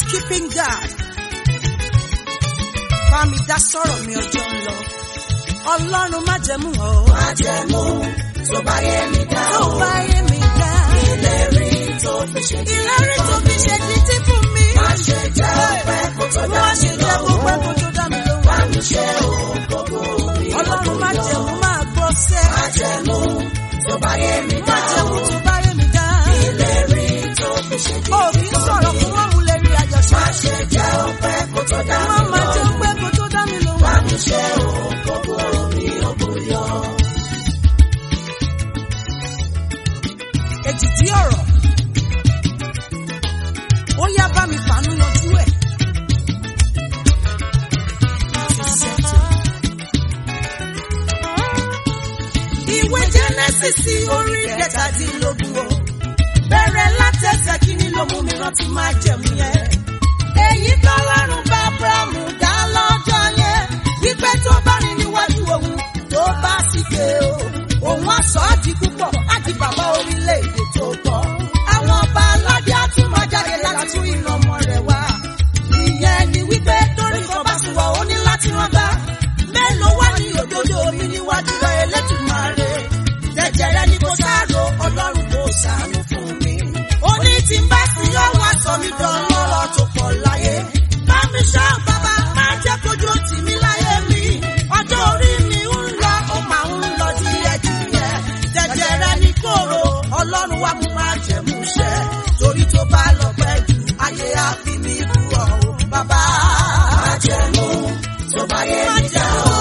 keeping God. Bá mi dá sọ̀rọ̀ mi ọjọ́ ń lọ. Ọlọ́run má jẹ̀mú o. Májẹ̀mú tó bá yé mi dá Tó o. bá yé mi dá. Ìlérí tó fi ṣe di Ìlérí tó fi ṣe títí fún mi. Má ṣe jẹ́ ọpẹ́ kó tó dá Má mi ṣe jẹ́ kó pẹ́ kó lọ́wọ́. tó dá mi lóhùn. Bá mi ṣe o, gbogbo mi Ọlọ́run má lọ́kùnrin jẹ̀mú yọ. máa gbọ́ sẹ́. Májẹ̀mú tó bá yé mi Má dá jẹ̀mú o. tó bá yé mi dá. Ìlérí tó fi ṣe di Ó kì í sọ̀rọ̀ fún wọn mú lè rí àjọṣe. Má ṣe jẹ́ ọpẹ́ kó tó dá Má mi má jẹ́ lọ́wọ́. pẹ́ kó tó dá mi lóhùn. Bá mi ṣe o, gbogbo mi lọ́kùnrin yọ. ètìtì ọ̀rọ̀ ó yá bá mi fàánú yanjú ẹ̀. ìwé jẹ́nẹ́sìsì orí kẹtàdínlógún o bẹ̀rẹ̀ látẹ̀sẹ̀ kínní ló mú mi rántí máa jẹ̀mú yẹn. èyí tọ́lọ́run bá abrahamu dá lọ́jọ́ yẹn wípé tó bá rìn níwájú òun tó bá sì ké o òun á sọ ọ́ di púpọ̀ láti bàbá orílẹ̀-èdè tó pọ̀. àwọn ọba aládé á tún máa jáde láti tún ìran ọmọ rẹ̀ wá. ìyẹn ni wípé torí kan bá sì wà ó ní láti rán bá. mélòó wá ní òdodo mi níwájú rẹ̀ Elédùmarè. jẹjẹrẹ ni kò sáàrò ọlọ́run kò ṣàánú fún mi. ó ní tí n bá sí yọ wá sọ mi dán lọ́rọ̀ tó pọ̀ láyé. bá mi ṣọ́ bàbá máa jẹ́ kójú tì mí láyé mi. ọjọ́ orí mi ń lọ ó máa ń lọ díẹ̀díẹ̀. jẹjẹrẹ ni kóró ọlọ́run wá mú máa jẹ̀mú ṣẹ. torí tó bá lọ pẹ́ jù ayé á fi mí bú ọ o bàbá. Májẹ̀mú tó bá yé mi dá o.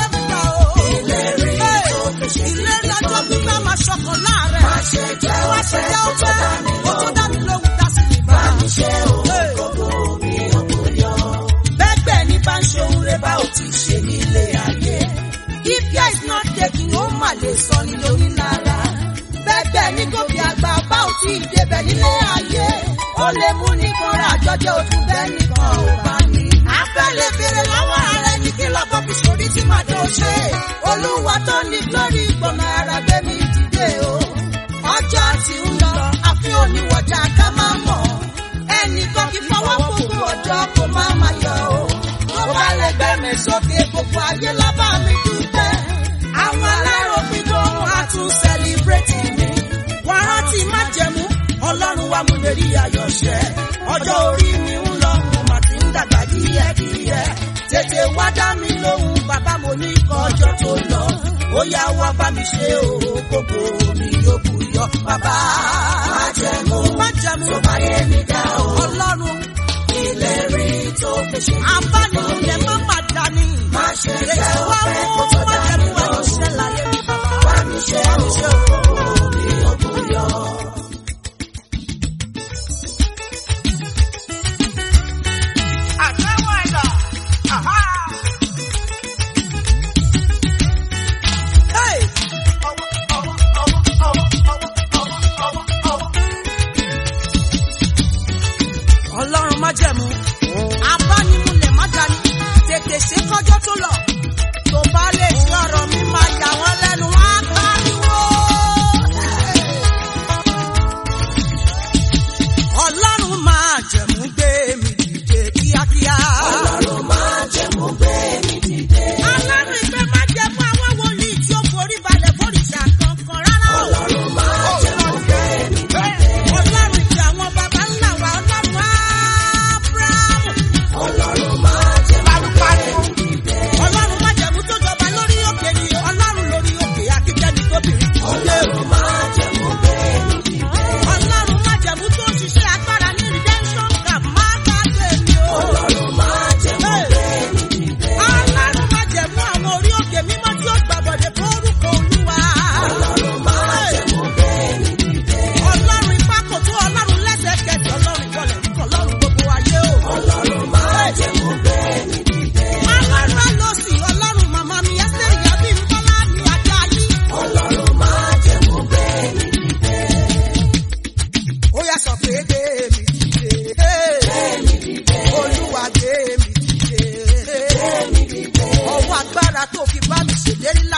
Ìlérí tó fi ṣe di Ilé ìdájọ́ gbígbá máa ṣọkàn láàrẹ̀. Má ṣe jẹ́ Má ṣe ọpẹ́ jẹ́ kó tó ọpẹ́, dá mi kó tó lọ́wọ́. dá mi lóhùn dá sí mi bá. Bá mi ṣe o, gbogbo mi lọ́kùnrin yọ. Bẹ́gbẹ́ ní bá ń ṣe ohun rẹ̀ bá ò ti ṣe nílé ayé. If care is not taken, ó mà lè sọ ní lórí lára. Bẹ́gbẹ́ ní gòkè àgbà bá ò tí ì débẹ̀ nílé ayé. Ó lè mú nìkan rà jọjọ́ ojú bẹ́ẹ̀ nìkan ò bá ní. Abẹ́lé bèrè lọ́wọ́ ààrẹ ní kí lọ́kọ́ fi sórí tí màá tó ṣe. Olúwa tó ní glory gbọ̀nà ara gbé mi dìde o. Ọjọ́ ti ń lọ, àfi oníwọ̀jà ká máa mọ̀. Ẹnìkan kì í fọwọ́ gbogbo ọjọ́ kó má máa yọ o. Tó bá lè gbé mi sókè gbogbo ayé lábá mi dúpẹ́. Àwọn aláròpin gan á tún sẹ́líbrẹ́tì mi. Wọ́n rántí má jẹ̀mú, ọlọ́run wa mú lè rí ayọ̀ ṣẹ. Ọjọ́ orí mi ń lọ, mo mà ti ń dàgbà díẹ̀díẹ̀. Tètè wá dá mi lóhùn, bàbá mo ní kọjọ́ tó lọ. Ó yá wá bá mi ṣe o, gbogbo mi yóò bù yọ. Bàbá Májẹ̀mú má jẹ̀mú, tó bá yé mi dá o. ọlọ́run Ìlérí tó fi ṣe di abánilẹ̀ má má dání. Má ṣe jẹ́ Ètò wa ọpẹ́ mú kó tó má dá mi jẹ̀mú ẹni lọ́wọ́. ṣẹ́ láyé mi bàbá. Bá mi ṣe o, gbogbo mi lọ́kùnrin yọ. Àtẹ́wọ́ ẹ̀dá. Hey! Ọlọ́run má jẹ̀mú. Abánimúlẹ̀ má dání. Tètè ṣe kọjọ́ tó lọ. Tó bá lè ṣe ọ̀rọ̀ mi máa yà wọ́n lẹ́nu wá pariwo. Ọlọ́run máa jẹ̀mú gbé mi dìde kíákíá. Ọlọ́run májẹ̀mú gbé mi dìde. Ọlọ́run ìfẹ́ má jẹ̀mú àwọn wòlíì tí ó forí balẹ̀ fòrìṣà kankan rárá o. Ọlọ́run májẹ̀mú gbé mi dìde. Ọlọ́run ìfẹ́ àwọn baba ńlá wa ọlọ́run Ábúráhámù. Ọlọ́run májẹ̀mú gbé mi dìde. Ọlọ́run má jẹ̀mú tó jọba lórí òkè ni ọlọ́run lórí òkè akíkẹ́ni tóbìnrin. Ọlọ́run májẹ̀mú gbé mi dìde. Ọlọ́run má jẹ̀mú tó ń ṣiṣẹ́ agbára ní redemption camp má gbàgbé mi o. Ọlọ́run májẹ̀mú gbé mi dìde. Ọlọ́run má jẹ̀mú àwọn orí òkè mímọ́ tí ó gbàbọ̀dẹ̀ fórúkọ Olúwa. Ọlọ́run májẹ̀mú gbé mi dìde. Ọlọ́run ipá kò tó ọlọ́run lẹ́sẹ̀kẹsẹ̀ ọlọ́run ìkọlẹ̀ ọlọ́run gbogbo ayé o. Ọlọ́run májẹ̀mú gbé mi dìde. Ọlọ́run alọ́sì ọlọ́run màmá mi ẹsẹ̀ ìyá bí Bọ́lá mi ajá yí. Ọlọ́run májẹ̀mú gbé mi dìde. Ó yá sọ pé gbé mi dìde. Olúwa gbé mi dìde. Ọwọ́ agbára tó fi bá mi ṣèlérí